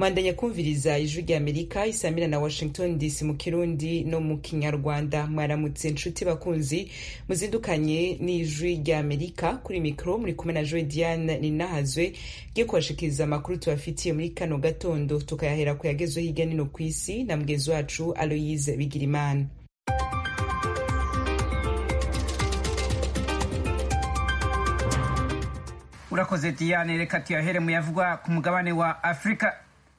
mandanya kumviriza ijwi rya amerika isamira na washington dc mu kirundi no mu kinyarwanda mwaramutse nshuti bakunzi muzindukanye n'ijwi rya amerika kuri mikoro muri kumwe na joe diane ninahazwe giye kubashikiriza amakuru tubafitiye muri kano gatondo tukayahera ku yagezweho hirya nino ku isi na mugenzi wacu aloyise bigirimana urakoze diane reka tuyahere mu yavugwa ku mugabane wa afurika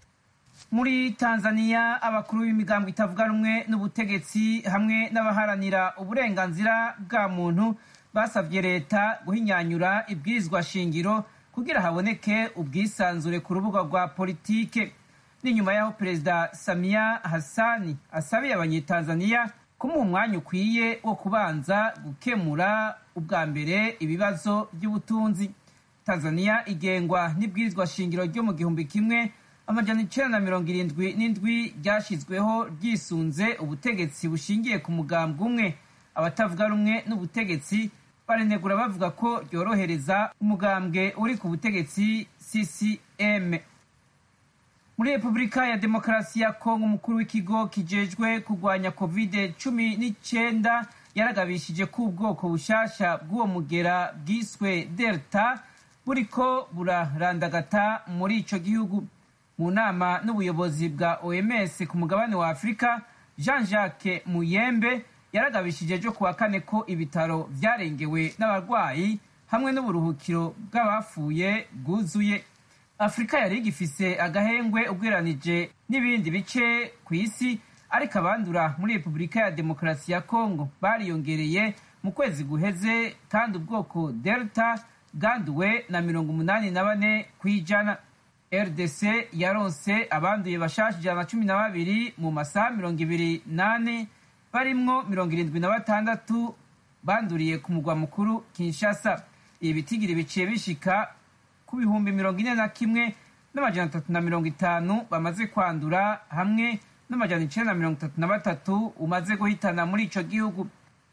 muri tanzania abakuru b'imigambo itavuga rumwe n'ubutegetsi hamwe n'abaharanira uburenganzira bwa muntu basabye leta guhinyanyura ibwirizwa shingiro kugira haboneke ubwisanzure ku rubuga rwa politike ni nyuma y'aho perezida samiya hassani asabiye abanyetanzaniya kumuha umwanya ukwiye wo kubanza gukemura ubwa mbere ibibazo by'ubutunzi tanzania igengwa n'ibwirizwa shingiro ryo mu gihumbi kimwe amajana icenda na mirongo irindwi n'indwi ryashyizweho ryisunze ubutegetsi bushingiye ku mugambwe umwe abatavuga rumwe n'ubutegetsi barenegura bavuga ko ryorohereza umugambwe uri ku butegetsi ccm muri repubulika ya demokarasi ya kongo umukuru w'ikigo kijejwe kurwanya covid cumi n'icyenda yaragabishije ko ubwoko bushasha bw'uwo mugera bwiswe delta buriko burarandagata muri ico gihugu mu nama n'ubuyobozi bwa oms ku mugabane wa afurika jean jacques muyembe yaragabishije ejo kuwa kane ko ibitaro vyarengewe n'abarwayi hamwe n'uburuhukiro bw'abapfuye bwuzuye afurika yari igifise agahengwe ubwiranije n'ibindi bice ku isi ariko abandura muri repubulika ya demokarasi ya kongo bariyongereye mu kwezi guheze kandi ubwoko delta bwanduwe na mirongo umunani na bane ku ijana rdc yaronse abanduye bashasha ijana na cumi na babiri mu masaha mirongo ibiri nane barimwo mirongo irindwi na batandatu banduriye ku mugwa mukuru kinshasa ibi bitigiri biciye bishika ku bihumbi mirongo ine na kimwe n'amajana atatu na mirongo itanu bamaze kwandura hamwe n'amajana icenda na mirongo itatu na batatu umaze guhitana muri ico gihugu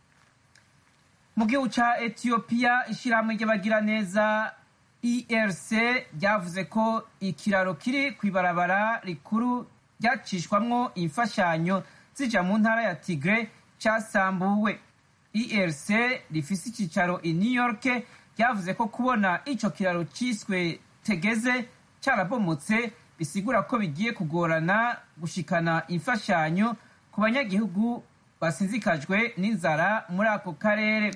mu gihugu ca etiyopiya ishirahamwe ry'abagiraneza erc ryavuze ko ikiraro kiri kw'ibarabara rikuru ryacishwamwo imfashanyo zija mu ntara ya tigre casambuwe erc rifise icicaro i new york ryavuze ko kubona ico kiraro ciswe tegeze carabomotse bisigura ko bigiye kugorana gushikana imfashanyo ku banyagihugu basinzikajwe n'inzara muri ako karere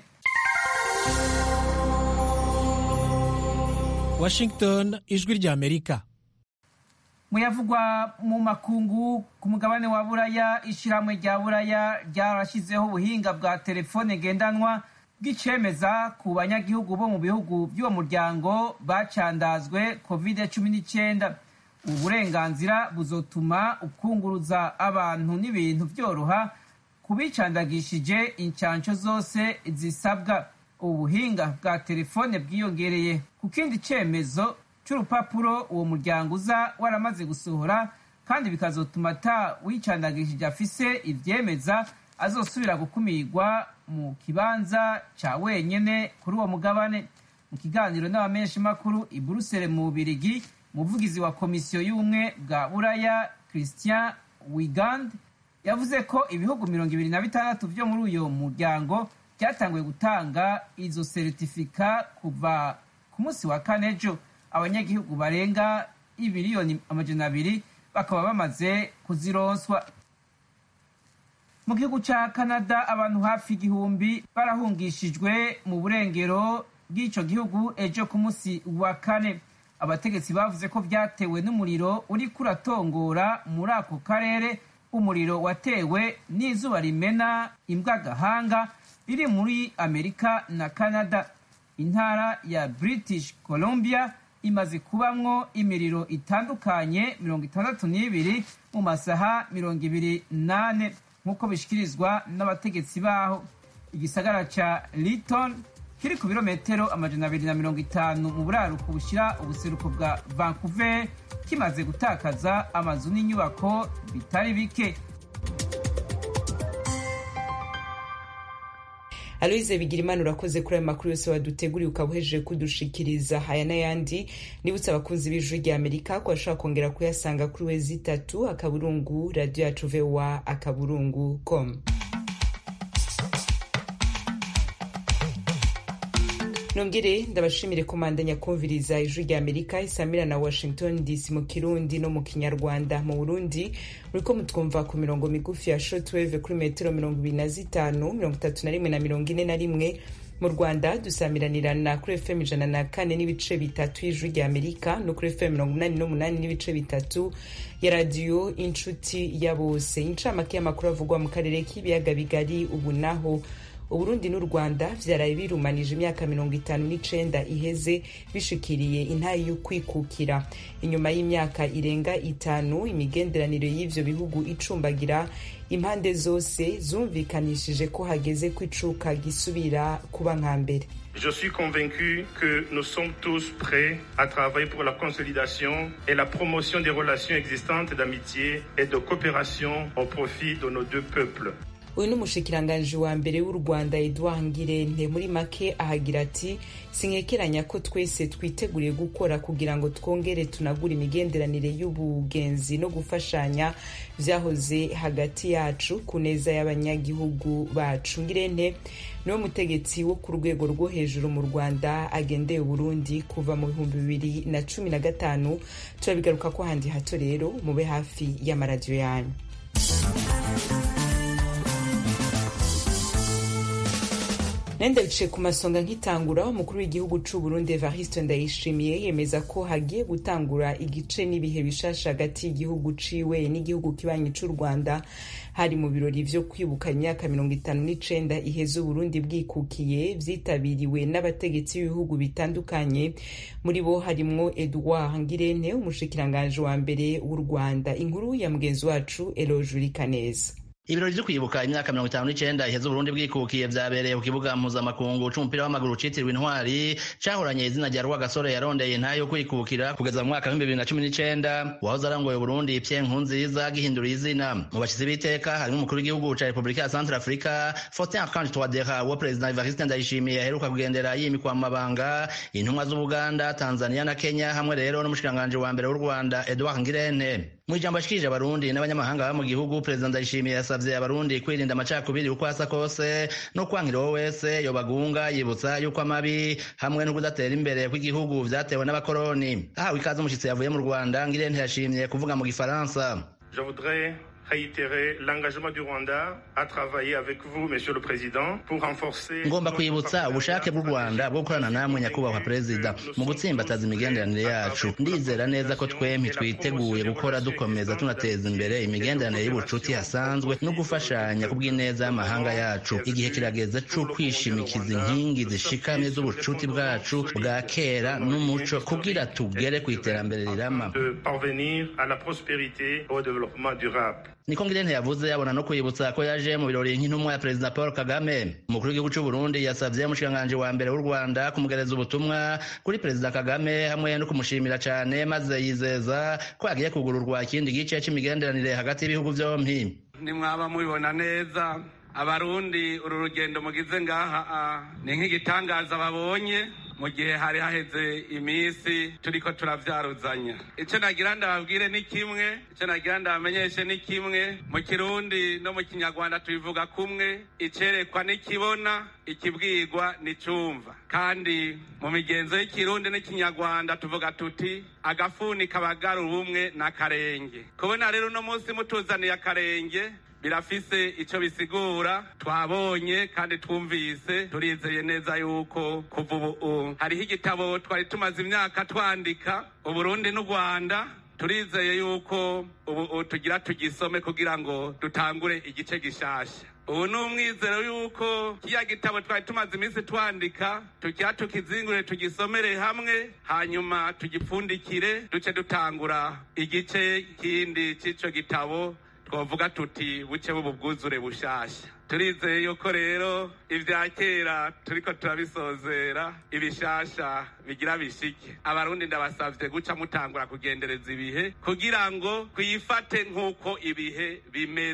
washington ijwi rya amerika muyavugwa mu makungu ku mugabane wa buraya ishirahamwe rya buraya ryarashyizeho ubuhinga bwa telefone ngendanwa bw'icemeza ku banyagihugu bo mu bihugu by'uwo muryango bacandazwe covid cumi n'icyenda ubu burenganzira buzotuma ukunguruza abantu n'ibintu byoroha ku bicandagishije incansho zose zisabwa ubu buhinga bwa telefone bwiyongereye ku kindi cyemezo cy'urupapuro uwo muryango uza waramaze gusohora kandi bikazotuma ata wicandagishije afise ibyemeza azosubira gukumirwa mu kibanza cya wenyine kuri uwo mugabane mu kiganiro n'abamenyeshamakuru i buruseli mu bubirigi umuvugizi wa komisiyo y'ubumwe bwa buraya christian wigand yavuze ko ibihugu mirongo ibiri na bitandatu byo muri uyo muryango byatanguye gutanga izo seritifika kuva ku munsi wa kane ejo abanyagihugu barenga ibiliyoni amajana abiri bakaba bamaze kuzironswa mu gihugu cya canada abantu hafi igihumbi barahungishijwe mu burengero bw'icyo gihugu ejo ku munsi wa kane abategetsi bavuze ko byatewe n'umuriro uri kuratongora muri ako karere umuriro watewe n'izuba rimena imbwa gahanga riri muri amerika na canada intara ya british columbia imaze kubamwo imiriro itandukanye mirongo itandatu n'ibiri mu masaha mirongo ibiri nane nk'uko bishikirizwa n'abategetsi baho igisagara ca liton kiri ku birometero amajana abiri na mirongo itanu mu buraruko bushyira ubuseruko bwa vancouver kimaze gutakaza amazu n'inyubako bitari bike aloise bigirimana urakoze kuri ayo makuru yose waduteguriye ukaba uhejeje kudushikiriza aya n'ayandi nibutse abakunzi b'ijwi rya amerika ko bashobora kongera kuyasanga kuri wezi itatu akaburungu radiyo yacu voa akaburungu com nongere ndabashimire komandanya kumviriza ijwi rya amerika isamira na washington dc mu kirundi no mu kinyarwanda mu burundi muriko mutwumva ku mirongo migufi ya shortwave kuri metero mirongo ibiri na zitanu mirongo itatu na rimwe na mirongo ine na rimwe mu rwanda dusamiranirana kuri fm ijana na kane n'ibice bitatu y'ijwi rya amerika no kuri fm mirongo inani n'umunani n'ibice bitatu ya radiyo inshuti ya bose incamake y'amakuru avugwa mu karere k'ibiyaga bigari ubu naho uburundi n'u rwanda vyaraye birumanije imyaka mirongo itanu n'icenda iheze bishikiriye intayi y'ukwikukira inyuma y'imyaka irenga itanu imigenderanire y'ivyo bihugu icumbagira impande zose zumvikanishije ko hageze ko icuka gisubira kuba nka mbere Je suis convaincu que nous sommes tous prêts à travailler pour la consolidation et la promotion des relations existantes d'amitié et de coopération au profit de nos deux peuples. uyu ni umushikiranganji wa mbere w'u rwanda edouard ngirente muri make ahagira ati sinkekeranya ko twese twiteguriye gukora kugira ngo twongere tunagure imigenderanire y'ubugenzi no gufashanya vyahoze hagati yacu ku neza y'abanyagihugu bacu ngirente niwe mutegetsi wo ku rwego rwo hejuru mu rwanda agendeye uburundi kuva mu bihumbi bibiri na cumi na gatanu turabigaruka ko handi hato rero mube hafi y'amaradiyo yanyu nenda bicaye ku masonga nk'itangura umukuru w'igihugu c'u Burundi Evariste Ndayishimiye yemeza ko hagiye gutangura igice n'ibihe bishasha hagati y'igihugu ciwe n'igihugu kibanyi c'u Rwanda hari mu birori vyo kwibuka imyaka mirongo itanu n'icenda iheze Uburundi bwikukiye vyitabiriwe n'abategetsi b'ibihugu bitandukanye muri bo harimwo Edouard Ngirente umushikiranganje wa mbere w'u Rwanda inkuru ya mugenzi wacu Eloge Kaneza ibirori vyo kwibuka imyaka mirongo itanu n'icenda iheze uburundi bwikukiye vyabereye ku kibuga mpuzamakungu c'umupira w'amaguru citiriwe intwari cahoranye izina rya rwagasore yarondeye ntayo yo kwikukira kugeza mu mwaka w'ibihumbi bibiri na cumi n'icenda uwahoze arangoye uburundi pye nkunziza gihindura izina mu bashizi b'iteka harimwo umukuru w'igihugu ca repubulika ya centre africa faustin archange touadera uwo perezida evariste ndayishimiye aheruka kugendera yimikwa mu mabanga intumwa z'ubuganda tanzania na kenya hamwe rero n'umushikiranganji wa mbere w'u rwanda edouard ngirente mu ijambo ashikirije abarundi n'abanyamahanga baba mu gihugu perezida ndayishimiye yasavye abarundi kwirinda amacakubiri uko asa kose no kwankira uwo wese yobagunga yibutsa yuko amabi hamwe no kudatera imbere kw'igihugu vyatewe n'abakoroni ahawe ikaze umushitsi yavuye mu rwanda ngirente yashimye kuvuga mu gifaransa Je voudrais réitérer l'engagement du Rwanda à travailler avec vous, Monsieur le Président, pour renforcer. ngomba kwibutsa ubushake bw'u rwanda bwo gukorana namwe nyakubahwa perezida mu gutsimbataza imigenderanire yacu ndizera neza ko twempi twiteguye gukora dukomeza tunateza imbere imigenderanire y'ubucuti hasanzwe no gufashanya ku bw'ineza y'amahanga yacu igihe kirageze co kwishimikiza inkingi zishikamye z'ubucuti bwacu bwa kera n'umuco kugira tugere ku iterambere rirama de parvenir à la prospérité et au développement durable. niko ngirente yavuze abona no kwibutsa ko yaje mu birori nk'intumwa ya perezida paul kagame umukuru w'igihugu c'u burundi yasavye umushikiranganji wa mbere w'u rwanda kumugereza ubutumwa kuri perezida kagame hamwe no kumushimira cane maze yizeza ko yagiye kugururwa ikindi gice c'imigenderanire hagati y'ibihugu vyompi nimwaba mubibona neza abarundi uru rugendo mugize ngaha ah, ni nk'igitangaza babonye mu gihe hari haheze iminsi turiko turavyaruzanya ico nagira ndababwire ni kimwe ico nagira ndabamenyeshe ni kimwe mu kirundi no mu kinyarwanda tubivuga kumwe icerekwa nikibona ikibwirwa nicumva kandi mu migenzo y'ikirundi n'ikinyarwanda tuvuga tuti agafuni kabagara ubumwe n'akarenge kubona rero uno munsi mutuzaniye akarenge birafise ico bisigura twabonye kandi twumvise turizeye neza yuko kuva ubu hariho igitabo twari tumaze imyaka twandika uburundi n'u rwanda turizeye yuko ubu tugira tugisome kugira ngo dutangure igice gishasha ubu ni umwizero yuko kiriya gitabo twari tumaze iminsi twandika tukira tukizingure tugisomere hamwe hanyuma tugipfundikire duce dutangura igice kindi c'ico gitabo twavuga tuti buce bubu bwuzure bushasha turizeye yuko rero ibya kera turiko turabisozera ibishasha bigira bishike abarundi ndabasavye guca mutangura kugendereza ibihe kugira ngo twifate nk'uko ibihe bimeze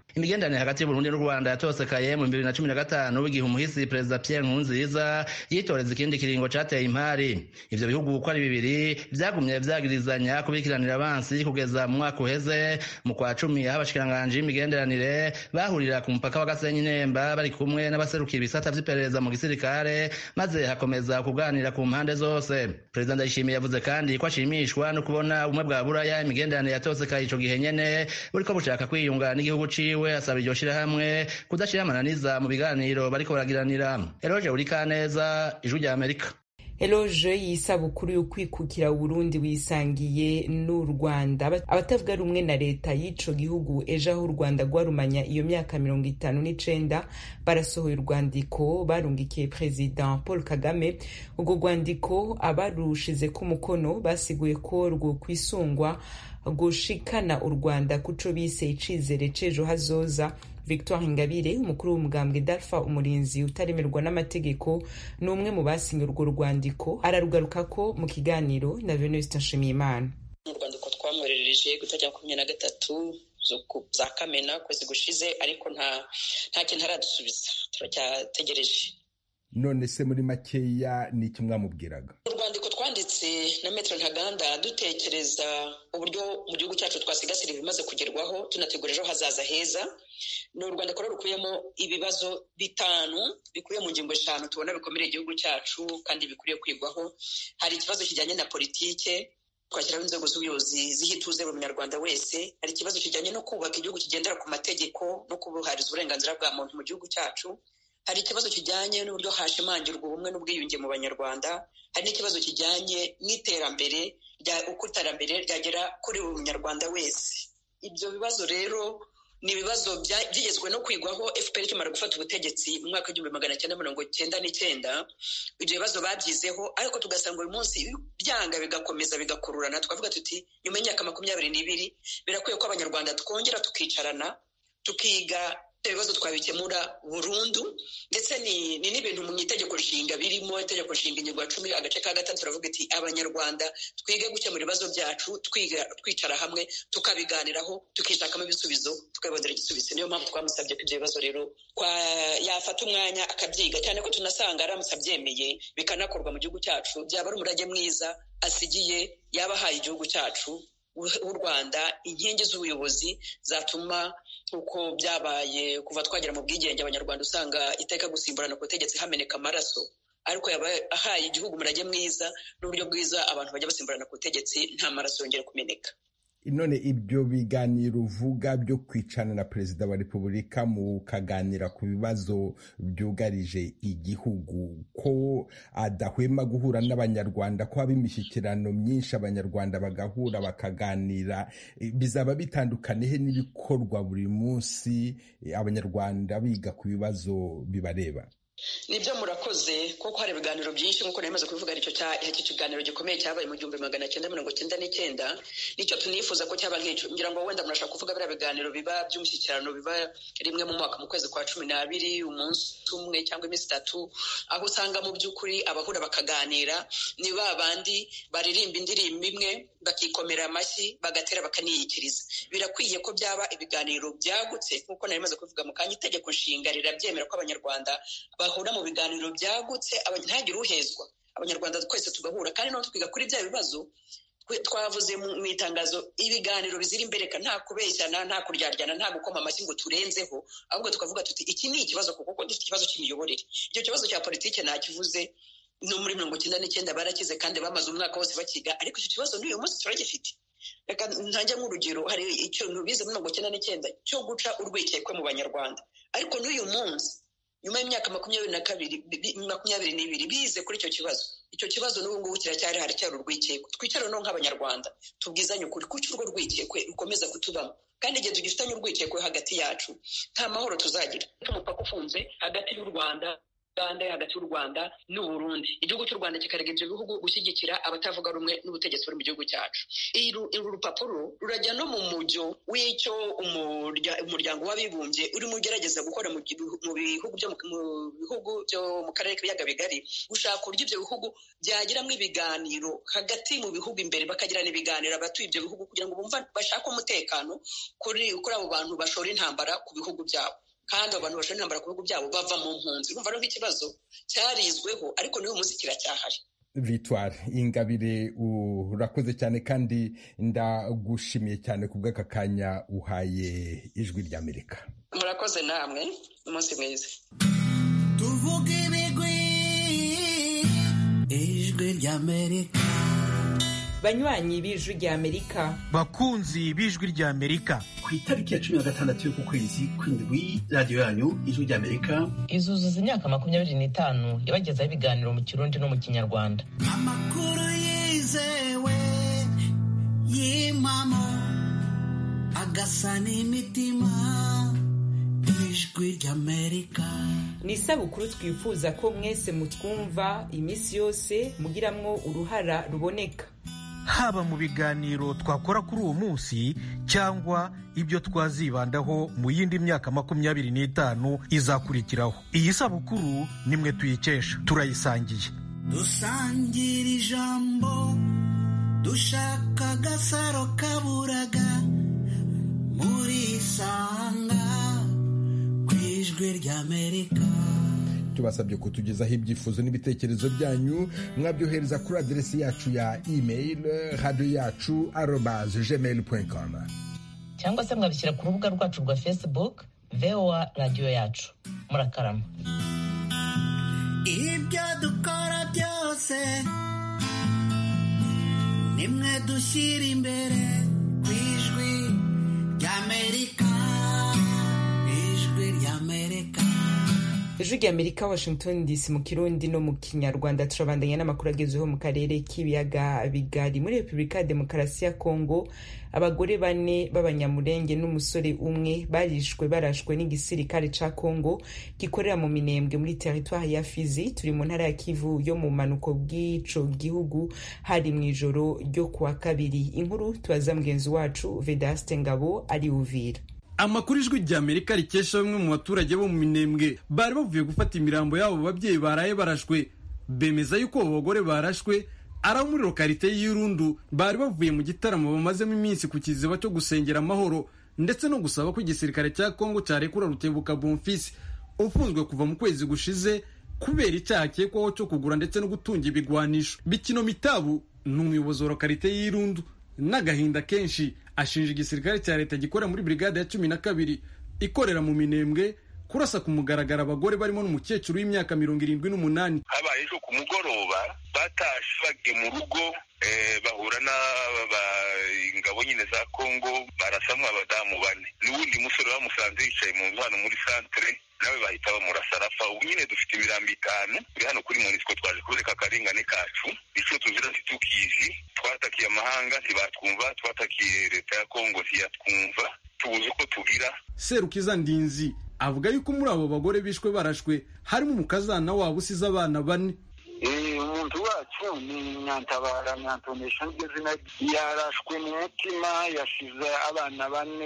imigenderanire hagati y'uburundi n'u rwanda yatosekaye mu bibiri na cumi na gatanu igihe umuhisi perezida pierre nkurunziza yitoreza ikindi kiringo cateye impari ivyo bihugu uko ari bibiri vyagumye vyagirizanya kubikiranira abansi kugeza mu mwaka uheze mu kwa cumi aho abashikiranganji b'imigenderanire bahurira ku mupaka wa gasenyi nemba bari kumwe n'abaserukira ibisata vy'iperereza mu gisirikare maze hakomeza kuganira ku mpande zose perezida ndayishimiye yavuze kandi ko ashimishwa no kubona ubumwe bwa buraya imigenderanire yatosekaye ico gihe nyene buriko bushaka kwiyunga n'igihugu ciwe we asaba iryo shirahamwe kudashira amananiza mu biganiro bariko baragiranira eroje urikaneza ijwi rya amerika eloge y'isabukuru yo kwikukira uburundi wisangiye n'u rwanda abatavuga rumwe na leta y'ico gihugu ejo aho u rwanda rwarumanya iyo myaka mirongo itanu n'icenda barasohoye urwandiko barungikiye perezida paul kagame urwo rwandiko abarushizeko umukono basiguye ko rwo kwisungwa gushikana u rwanda kuco bise icizere c'ejo hazoza victoire ingabire umukuru w'umugambwe dalfa umurinzi utaremerwa n'amategeko ni umwe mu basinye urwo rwandiko ararugarukako mu kiganiro na venuste nshimiyimana mu rwandiko twamwoherereje gutajya makumyabiri na gatatu za kamena kwezi gushize ariko nta nta kintu aradusubiza turacyategereje none se muri makeya ni iki mwamubwiraga urwandiko twanditse na metero ntaganda dutekereza uburyo mu gihugu cyacu twasigasira ibimaze kugerwaho tunategura ejo hazaza heza ni urwandiko rero rukubiyemo ibibazo bitanu bikubiye mu ngingo eshanu tubona bikomere igihugu cyacu kandi bikwiriye kwigwaho hari ikibazo kijyanye na politike twashyiraho inzego z'ubuyobozi ziha ituze buri munyarwanda wese hari ikibazo kijyanye no kubaka igihugu kigendera ku mategeko no kubuhariza uburenganzira bwa muntu mu gihugu cyacu hari ikibazo kijyanye n'uburyo hashimangirwa ubumwe n'ubwiyunge mu banyarwanda hari n'ikibazo kijyanye n'iterambere uko iterambere ryagera kuri buri munyarwanda wese ibyo bibazo rero ni ibibazo byigezwe no kwigwaho fpr ikimara gufata ubutegetsi mu mwaka w'igihumbi magana cyenda mirongo cyenda n'icyenda ibyo bibazo babyizeho ariko tugasanga uyu munsi byanga bigakomeza bigakururana tukavuga tuti nyuma y'imyaka makumyabiri n'ibiri birakwiye ko abanyarwanda twongera tukicarana tukiga ibibazo twabikemura burundu ndetse ni n'ibintu mu itegeko nshinga birimo itegeko nshinga ingingo ya cumi agace ka gatatu turavuga iti abanyarwanda twige gukemura ibibazo byacu twicara hamwe tukabiganiraho tukishakamo ibisubizo tukabibonera igisubizo niyo mpamvu twamusabye ko ibyo bibazo rero yafata umwanya akabyiga cyane ko tunasanga aramutse abyemeye bikanakorwa mu gihugu cyacu byaba ari umurage mwiza asigiye yaba ahaye igihugu cyacu w'u rwanda inkingi z'ubuyobozi zatuma uko byabaye kuva twagera mu bwigenge abanyarwanda usanga iteka gusimburana ku butegetsi hameneka amaraso ariko yaba ahaye igihugu umurage mwiza n'uburyo bwiza abantu bajya basimburana ku butegetsi nta maraso yongera kumeneka none ibyo biganiro uvuga byo kwicana na perezida wa repubulika mukaganira ku bibazo byugarije igihugu ko adahwema guhura n'abanyarwanda ko haba imishyikirano myinshi abanyarwanda bagahura bakaganira bizaba bitandukanye he n'ibikorwa buri munsi abanyarwanda biga ku bibazo bibareba nibyo murakoze kuko hari ibiganiro byinshi nk'uko nari maze kubivuga icyo iki kiganiro gikomeye cyabaye mu gihumbi magana cyenda mirongo cyenda n'icyenda nicyo tunifuza ko cyaba nk'icyo ngira ngo wenda murashaka kuvuga biriya biganiro biba by'umushyikirano biba rimwe mu mwaka mu kwezi kwa cumi n'abiri umunsi umwe cyangwa iminsi itatu aho usanga mu by'ukuri abahura bakaganira ni ba bandi baririmba indirimbo imwe bakikomera amashyi bagatera bakaniyikiriza birakwiye ko byaba ibiganiro byagutse nk'uko nari maze kubivuga mu kanya itegeko nshinga rirabyemera ko abanyarwanda bahura mu biganiro byagutse ntihagire uhezwa abanyarwanda twese tugahura kandi naho twiga kuri bya bibazo twavuze mu itangazo ibiganiro bizira imbereka nta kubeshyana nta kuryaryana nta gukoma amashyi ngo turenzeho ahubwo tukavuga tuti iki ni ikibazo kuko dufite ikibazo cy'imiyoborere icyo kibazo cya politiki ntakivuze no muri mirongo icyenda n'icyenda barakize kandi bamaze umwaka wose bakiga ariko icyo kibazo n'uyu munsi turagifite reka ntajya nk'urugero hari ikintu bize muri mirongo icyenda n'icyenda cyo guca urwikekwe mu banyarwanda ariko n'uyu munsi nyuma y'imyaka makumyabiri na kabiri makumyabiri n'ibiri bize kuri icyo kibazo icyo kibazo n'ubu ngubu kiracyari haracyari urwikekwe twicare no nk'abanyarwanda tubwizanye ukuri kuki urwo rwikekwe rukomeza kutubamo kandi igihe tugifitanye urwikekwe hagati yacu nta mahoro tuzagira umupaka ufunze hagati y'u rwanda uganda hagati y'u rwanda n'uburundi igihugu cy'u rwanda kikarega ibyo bihugu gushyigikira abatavuga rumwe n'ubutegetsi buri mu gihugu cyacu uru rupapuro rurajya no mu mujyo w'icyo umuryango w'abibumbye urimo ugerageza gukora mu bihugu byo mu bihugu byo mu karere k'ibiyaga bigari gushaka uburyo ibyo bihugu byagiramo ibiganiro hagati mu bihugu imbere bakagirana ibiganiro abatuye ibyo bihugu kugira ngo bumva bashake umutekano kuri kuri abo bantu bashora intambara ku bihugu byabo kandi abo bantu bashora intambara ku bihugu byabo bava mu mpunzi urumva rero nk'ikibazo cyarizweho ariko n'uyu munsi kiracyahari victoire ingabire urakoze cyane kandi ndagushimiye cyane ku bw'aka kanya uhaye ijwi ry'amerika murakoze namwe umunsi mwiza tuvuge ibigwi ijwi ry'amerika banywanyi b'ijwi ry'amerika bakunzi b'ijwi ry'amerika ku itariki ya cumi na gatandatu y'uku kwezi kw'indwi radiyo yanyu ijwi ry'amerika izuzuza imyaka makumyabiri n'itanu yabagezaho ibiganiro mu kirundi no mu kinyarwanda amakuru yizewe y'impamo agasa n'imitima ijwi ry'amerika ni isabukuru twifuza ko mwese mutwumva iminsi yose mugiramwo uruhara ruboneka haba mu biganiro twakora kuri uwo munsi cyangwa ibyo twazibandaho mu yindi myaka makumyabiri n'itanu izakurikiraho iyi sabukuru nimwe tuyikesha turayisangiye dusangira ijambo dushaka agasaro kaburaga muri isanga ku ijwi ry'amerika tubasabye kutugezaho ibyifuzo n'ibitekerezo byanyu mwabyohereza kuri aderesi yacu ya email radiyo yacu arobaze gmail com cyangwa se mwabishyira ku rubuga rwacu rwa facebook voa radiyo yacu murakarama ibyo dukora byose nimwe dushyira imbere ku ijwi ry'amerika ijwi ry'amerika ijwi ry'amerika washington dc mu kirundi no mu kinyarwanda turabandanya n'amakuru agezweho mu karere k'ibiyaga bigari muri repubulika ya demokarasi ya kongo abagore bane b'abanyamurenge n'umusore umwe barishwe barashwe n'igisirikare ca kongo gikorera mu minembwe muri teritwari ya fizi turi mu ntara ya kivu yo mu manuko bw'ico gihugu hari mu ijoro ryo kuwa kabiri inkuru tubaza mugenzi wacu vedaste ngabo ari uvira amakuru ijwi rya amerika rikesha bamwe mu baturage bo mu minembwe bari bavuye gufata imirambo y'abo babyeyi baraye barashwe bemeza yuko abo bagore barashwe ari abo muri lokarite y'irundu bari bavuye mu gitaramo bamazemo iminsi ku kiziba cyo gusengera amahoro ndetse no gusaba ko igisirikare cya kongo cyarekura rutebuka bonfisi ufunzwe kuva mu kwezi gushize kubera icyaha akekwaho cyo kugura ndetse no gutunga ibigwanisho bikino mitabu ni umuyobozi wa lokarite y'irundu n'agahinda kenshi ashinja igisirikare cya leta gikorera muri brigade ya cumi na kabiri ikorera mu minembwe kurasa ku mugaragaro abagore barimo n'umukecuru w'imyaka mirongo irindwi n'umunani habaye ejo ku mugoroba batashe bagiye mu rugo bahura n'ingabo nyine za kongo barasamwa abadamu bane n'uwundi musore bamusanze yicaye mu nzu hano muri santere nawe bahita bamurasa arapfa ubu nyine dufite imirambo itanu turi hano kuri monisiko twaje kubereka akarengane kacu icyo tuzira ntitukizi twatakiye amahanga ntibatwumva twatakiye leta ya kongo ntiyatwumva tubuze uko tugira serukiza ndinzi avuga yuko muri abo bagore bishwe barashwe harimo umukazana wabo usize abana bane umuntu wacu ni nyantabara nyantonesha niryo zina yarashwe mu mutima yashize abana bane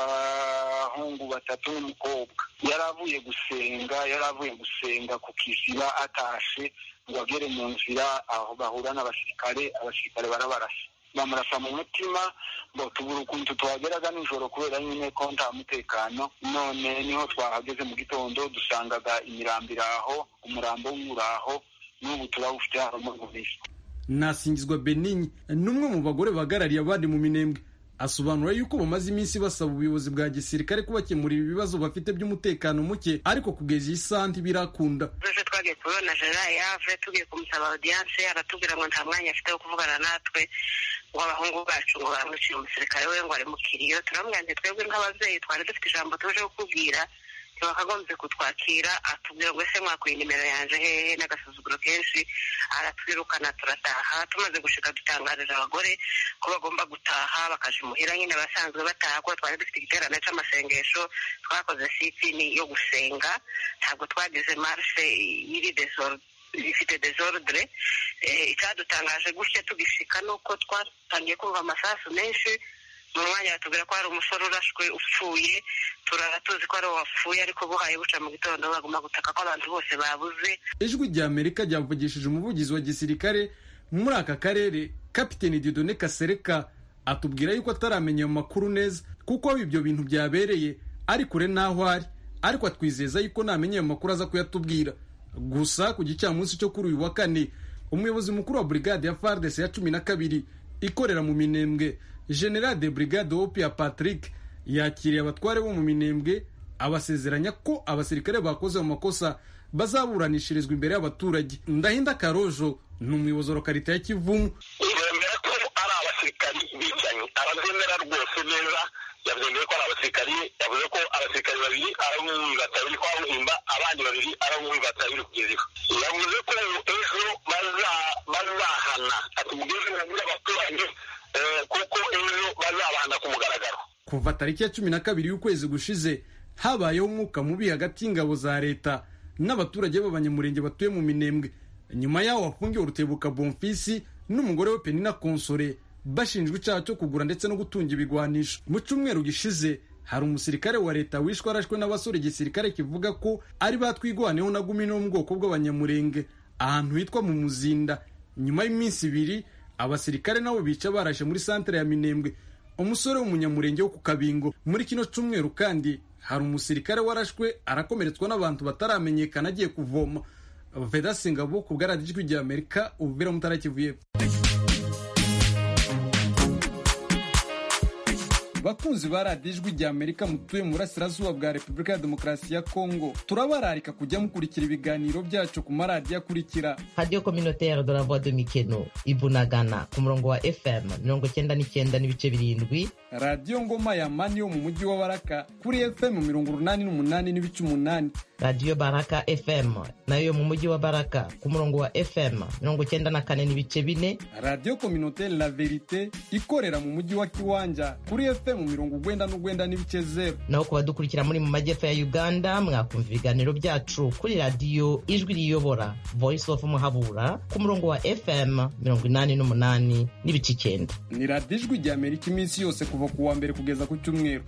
abahungu batatu n'umukobwa yari avuye gusenga yari avuye gusenga ku kiziba atashe ngo agere mu nzira aho bahura n'abasirikare abasirikare barabarasa bamurasa mu mutima ngo tubura ukuntu tuhageraga nijoro kubera nyine ko nta mutekano none niho twahageze mu gitondo dusangaga imirambo iraho umurambo w'uraho n'ubu turawufite hano muri bubisi nasingizwa beninyi n'umwe mu bagore bahagarariye abandi mu minembwe asobanura yuko bamaze iminsi basaba ubuyobozi bwa gisirikare kubakemurira ibibazo bafite by'umutekano muke ariko kugeza iyi saha ntibirakunda twese twagiye kubona general yave tugiye kumusaba audience aratubwira ngo nta mwanya afite wo kuvugana natwe ngo abahungu bacu ngo baramwiciye umusirikare we ngo ari mu kiriyo turamubwira nti twebwe nk'ababyeyi twari dufite ijambo tuje kukubwira ntibakagombye kutwakira atubwira ngo ese mwakuye nimero yanje hehe n'agasuzuguro kenshi aratwirukana turataha tumaze gushika dutangarira abagore ko bagomba gutaha bakaja imuhira nyine basanzwe bataha kuko twari dufite igiterane c'amasengesho twakoze sitini yo gusenga ntabwo twagize marshe y'iri desordre ifite desordre icyadutangaje gutya tugishika nuko twatangiye kumva amasasu menshi mu mwanya batubwira ko hari umusore urashwe upfuye turara tuzi ko ari uwo wapfuye ariko buhaye buca mu gitondo baguma gutaka ko abantu bose babuze ijwi rya amerika ryavugishije umuvugizi wa gisirikare muri aka karere kapiteni didone kasereka atubwira yuko ataramenya ayo makuru neza kuko aho ibyo bintu byabereye ari kure n'aho ari ariko atwizeza yuko namenya ayo makuru aza kuyatubwira gusa ku gicamunsi cyo kuri uyu wa kane umuyobozi mukuru wa brigade ya fardese ya cumi na kabiri ikorera mu minembwe general de brigade opia patrick yakiriye abatware bo mu minembwe abasezeranya ko abasirikare bakoze mu makosa bazaburanishirizwa imbere y'abaturage ndahinda karojo ni umuyobozi wa lokarita ya kivumu yemera ko ari abasirikari bicanyi arabyemera rwose neza yabyemeye ko ari abasirikari yavuze ko abasirikari babiri ari mu batabiri kwa muhimba abandi babiri ari mu batabiri kugeza ifu yavuze ko ejo bazahana ati mugeze mubwire abaturage kuko ejo bazabahana ku mugaragaro kuva tariki ya cumi na kabiri y'ukwezi gushize habayeho umwuka mubi hagati y'ingabo za leta n'abaturage b'abanyamurenge batuye mu minembwe nyuma yaho hafungiwe urutebuka bonfisi n'umugore we penina konsore bashinjwa icyaha cyo kugura ndetse no gutunga ibigwanisho mu cyumweru gishize hari umusirikare wa leta wishwe arashwe n'abasore igisirikare kivuga ko ari batwigwaneho na gumi no mu bwoko bw'abanyamurenge ahantu hitwa mu muzinda nyuma y'iminsi ibiri abasirikare nabo bica barashe muri santere ya minembwe umusore w'umunyamurenge wo ku kabingo muri kino cyumweru kandi hari umusirikare warashwe arakomeretswa n'abantu bataramenyekana agiye kuvoma veda singabo ku bwaradijwi rya amerika ubuvira mutarakivuye bakunzi ba radiyo ijwi rya amerika mutuye mu burasirazuba bwa repubulika ya demokarasi ya kongo turabararika kujya mukurikira ibiganiro byacu ku maradiyo akurikira radiyo kominotere de la voix de mikeno ibunagana ku murongo wa fm mirongo cyenda n'icyenda n'ibice birindwi radiyo ngoma ya mani yo mu mujyi wa baraka kuri fm mirongo urunani n'umunani n'ibice umunani radiyo baraka fm nayo mu mujyi wa baraka ku murongo wa fm mirongo cyenda na kane n'ibice bine radiyo kominotere la verite ikorera mu mujyi wa kiwanja kuri fm mu mirongo ugwenda n'ugwenda n'ibice zeru naho ku badukurikira muri mu majyepfo ya uganda mwakumva ibiganiro byacu kuri radiyo ijwi riyobora voice of muhabura ku murongo wa fm mirongo inani n'umunani n'ibice icyenda ni radiyo ijwi rya amerika iminsi yose kuva ku wa mbere kugeza ku cyumweru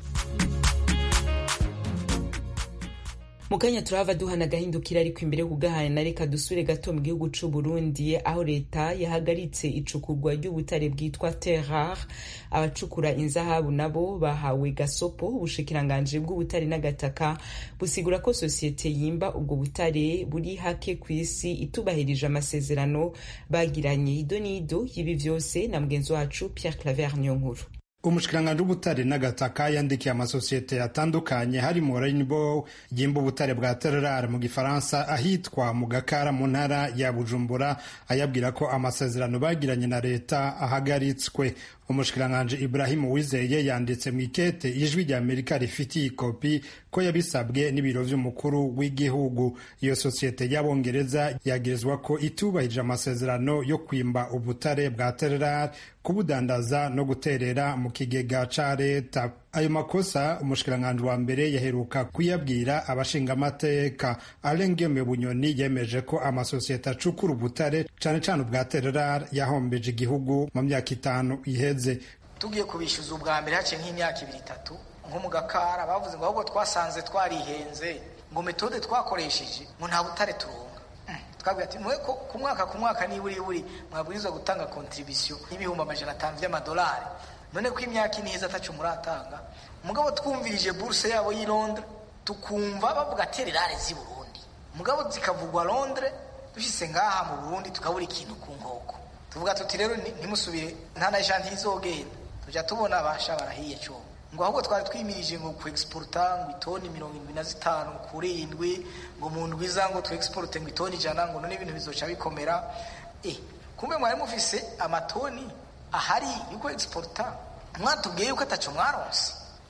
mu kanya turahava duhana agahindukira ariko imbere yo kugahana reka dusure gato mu gihugu c'u Burundi aho leta yahagaritse icukurwa ry'ubutare bwitwa terrar abacukura inzahabu nabo bahawe gasopo ubushikiranganje bw'ubutare n'agataka busigura ko sosiyete yimba ubwo butare buri hake ku isi itubahirije amasezerano bagiranye ido n'ido y'ibi vyose na mugenzi wacu Pierre Claver Nyonkuru umushikiranganji w'ubutare n'agataka yandikiye amasosiyete atandukanye harimo Rainbow yimba ubutare bwa Terrar mu gifaransa ahitwa mu Gakara mu ntara ya Bujumbura ayabwira ko amasezerano bagiranye na leta ahagaritswe umushikiranganji Ibrahim Uwizeye yanditse mu ikete ijwi rya Amerika rifitiye ikopi ko yabisabwe n'ibiro vy'umukuru w'igihugu iyo sosiyete y'abongereza yagirizwa ko itubahirije amasezerano yo kwimba ubutare bwa Terrar kubudandaza no guterera mu kigega ca leta ayo makosa umushikiranganji wa mbere yaheruka kuyabwira abashingamateka alengeme bunyoni yemeje ko amasosiyete acukura ubutare cane cane ubwa Terrar yahombeje igihugu mu myaka itanu iheze tugiye kubishyuza ubwa mbere haciye nk'imyaka ibiri itatu nko mu gakara bavuze ngo ahubwo twasanze twarihenze ngo metode twakoresheje ngo nta butare turonka twabwira ati mwe ku mwaka ku mwaka niba uri buri mwabwirizwa gutanga kontribisiyo y'ibihumbi amajana atanu by'amadolari none ko imyaka ine iheze atacu muratanga mugabo twumvirije buruse yabo y'i Londres tukumva bavuga tererare z'i Burundi mugabo zikavugwa Londres dushyize ngaha mu Burundi tukabura ikintu ku nkoko tuvuga tuti rero ntimusubire nta na janti izogenda tujya tubona abasha barahiye cyo ngo ahubwo twari twimirije ngo ku exporta ngo itoni mirongo irindwi na zitanu kuri indwi ngo mu ndwi za ngo tu exporte ngo itoni ijana ngo none ibintu bizoca bikomera eh kumbe mwari mufise amatoni ahari yuko exporta mwatubwiye yuko ataco mwaronse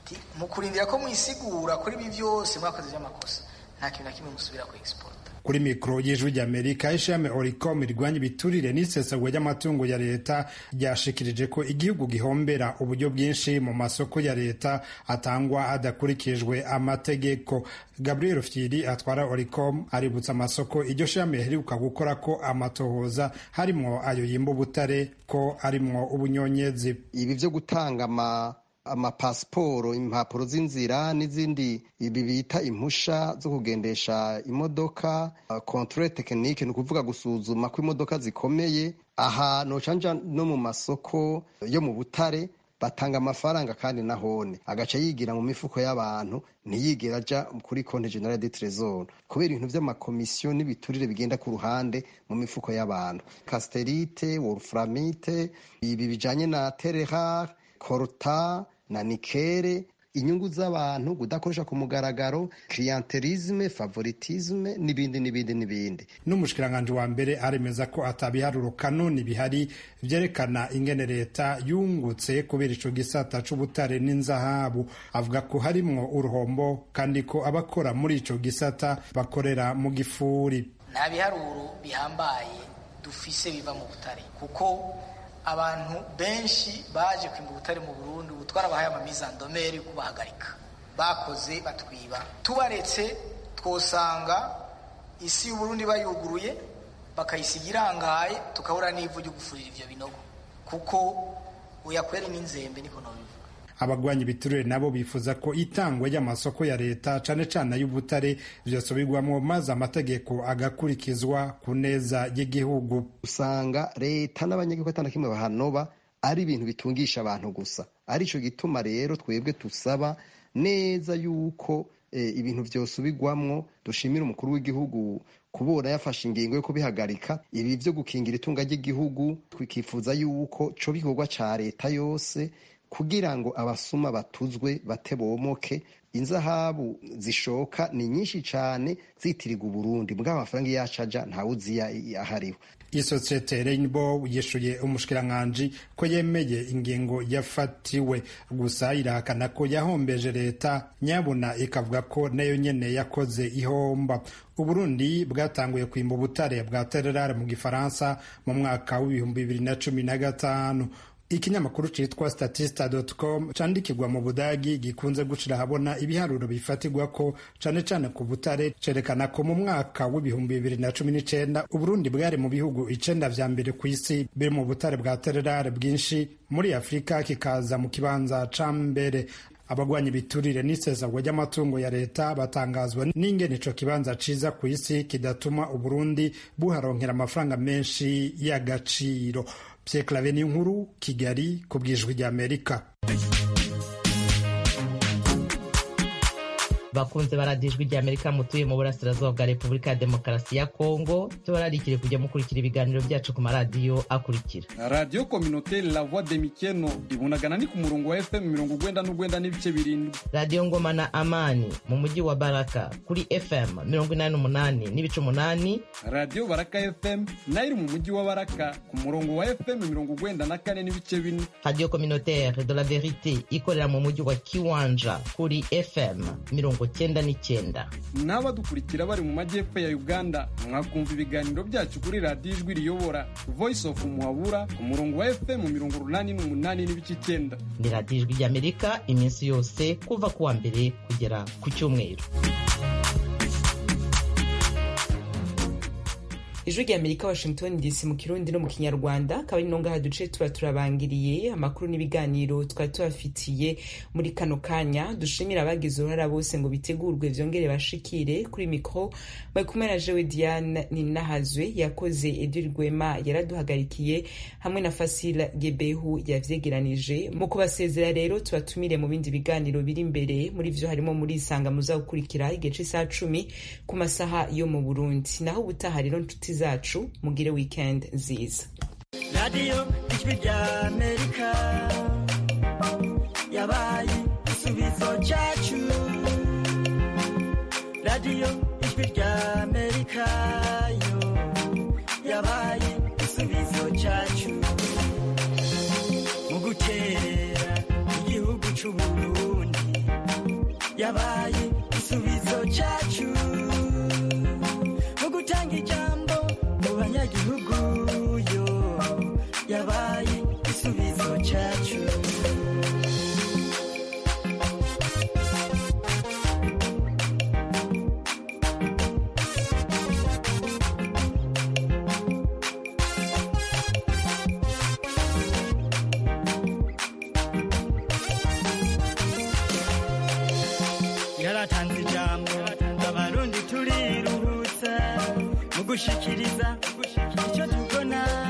mu kurindira ko mwisigura kuri ibi byose mwakoze by'amakosa nta kintu na kimwe musubira ku exporta kuri mikoro y'ijwi ry'amerika ishami oricom rirwanya ibiturire n'isesagwa ry'amatungo ya leta ryashikirije ko igihugu gihombera uburyo bwinshi mu masoko ya leta atangwa hadakurikijwe amategeko gabriel fyiri atwara oricom aributsa amasoko iryo shami riheruka gukora ko amatohoza harimwo ayo yimba ubutare ko arimwo ubunyonyezi ibi byo gutanga ama amapasiporo impapuro z'inzira n'izindi ibi bita impusha zo kugendesha imodoka controle tekinike ni ukuvuga gusuzuma ko imodoka zikomeye aha nocanja no mu masoko yo mu butare batanga amafaranga kandi nahone agaca yigira mu mifuko y'abantu ntiyigera aja kuri konti generale de tresor kubera ibintu vy'amakomisiyo n'ibiturire bigenda ku ruhande mu mifuko y'abantu casterite wolframite ibi bijanye na terehar korta na nikere inyungu z'abantu kudakoresha ku mugaragaro clientelisme favoritisme n'ibindi n'ibindi n'ibindi n'umushikiranganji wa mbere aremeza ko atabiharuro kanoni bihari vyerekana ingene leta yungutse kubera ico gisata c'ubutare n'inzahabu avuga ko harimwo uruhombo kandi ko abakora muri ico gisata bakorera mu gifuri nta biharuro bihambaye dufise biva mu butare kuko abantu benshi baje kwimba ubutare mu Burundi ubu twarabahaye amamizandomeri kubahagarika bakoze batwiba tubaretse twosanga isi y'uburundi bayuguruye bakayisiga irangaye tukabura n'ivu ryo gufurira ivyo binogo kuko uyakwera n'inzembe niko nobivuga abagwanya ibiturire nabo bifuza ko itangwa ry'amasoko ya leta cane cane ay'ubutare vyosubirwamwo maze amategeko agakurikizwa ku neza y'igihugu usanga leta n'abanyagihugu atana kimwe bahanoba ari ibintu bitungisha abantu gusa arico gituma rero twebwe tusaba neza yuko e, ibintu vyosubirwamwo dushimira umukuru w'igihugu kubona yafashe ingingo yo kubihagarika ibi vyo gukingira itunga ry'igihugu twikifuza yuko co bikorwa ca leta yose kugira ngo abasuma batuzwe batebomoke inzahabu zishoka ni nyinshi cyane zitirirwa uburundi mbwa amafaranga yacaja ntawuzi ahariho isosiyete Rainbow yishuye umushikiranganji ko yemeye ingingo yafatiwe gusa irahakana ko yahombeje leta nyabuna ikavuga ko nayo nyene yakoze ihomba uburundi bwatanguye kwimba ubutare bwa tererare mu gifaransa mu mwaka w'ibihumbi bibiri na cumi na gatanu ikinyamakuru citwa statista.com candikirwa mu budagi gikunze gushira ahabona ibiharuro bifatirwa ko cane cane ku butare cerekana ko mu mwaka w'ibihumbi bibiri na cumi n'icenda uburundi bwari mu bihugu icenda vya mbere ku isi biri mu butare bwa tererare bwinshi muri afurika kikaza mu kibanza ca mbere abagwanya ibiturire n'isesagwa ry'amatungo ya leta batangazwa n'ingene ico kibanza ciza ku isi kidatuma uburundi buharonkera amafaranga menshi y'agaciro Pierre Claver nkuru Kigali ku bwijwi ry'Amerika bakunze baradijwe rya amerika mutuye mu burasirazuba bwa repubulika ya demokarasi ya kongo tubararikire kujya mukurikira ibiganiro byacu ku maradiyo akurikira radiyo kominoteri la voix de mikeno ibunagana ni ku murongo wa fm mirongo ugwenda n'ugwenda n'ibice birindwi radiyo ngoma na amani mu mujyi wa baraka kuri fm mirongo inani n'umunani n'ibice umunani radiyo baraka fm nayo iri mu mujyi wa baraka ku murongo wa fm mirongo ugwenda na kane n'ibice bine radiyo kominoteri de la verite ikorera mu mujyi wa kiwanja kuri fm mirongo cyenda n'icyenda n'abadukurikira bari mu majyepfo ya uganda mwakumva ibiganiro byacu kuri radiyo ijwi riyobora voice of muhabura ku murongo wa fm mirongo urunani n'umunani n'ibice icyenda ni radiyo ijwi ry'amerika iminsi yose kuva ku wa mbere kugera ku cyumweru ijwi rya amerika washington dc mu kirundi no mu kinyarwanda akaba ari nongaha duce tuba turabangiriye amakuru n'ibiganiro twari tubafitiye muri kano kanya dushimira abagize uruhara bose ngo bitegurwe vyongere bashikire kuri mikro bari kumwe na jewe diane ninahazwe yakoze edil rwema yaraduhagarikiye hamwe na fasila gebehu yavyegeranije mu kubasezera rero tubatumire mu bindi biganiro biri imbere muri vyo harimo muri isanga muza gukurikira igihe c'isaha cumi ku masaha yo mu burundi naho ubutaha rero nshuti zacu mugire weekend nziza radiyo ijwi rya amerika yabaye igisubizo cyacu radiyo ijwi rya amerika yo yabaye igisubizo cyacu mu gukerera igihugu cy'uburundi yabaye igisubizo cyacu mu gutanga ijambo mu banyagihugu yo yabaye igisubizo cyacu yaratanze ijambo abarundi turiruhutsa mu gushikiriza icyo tubona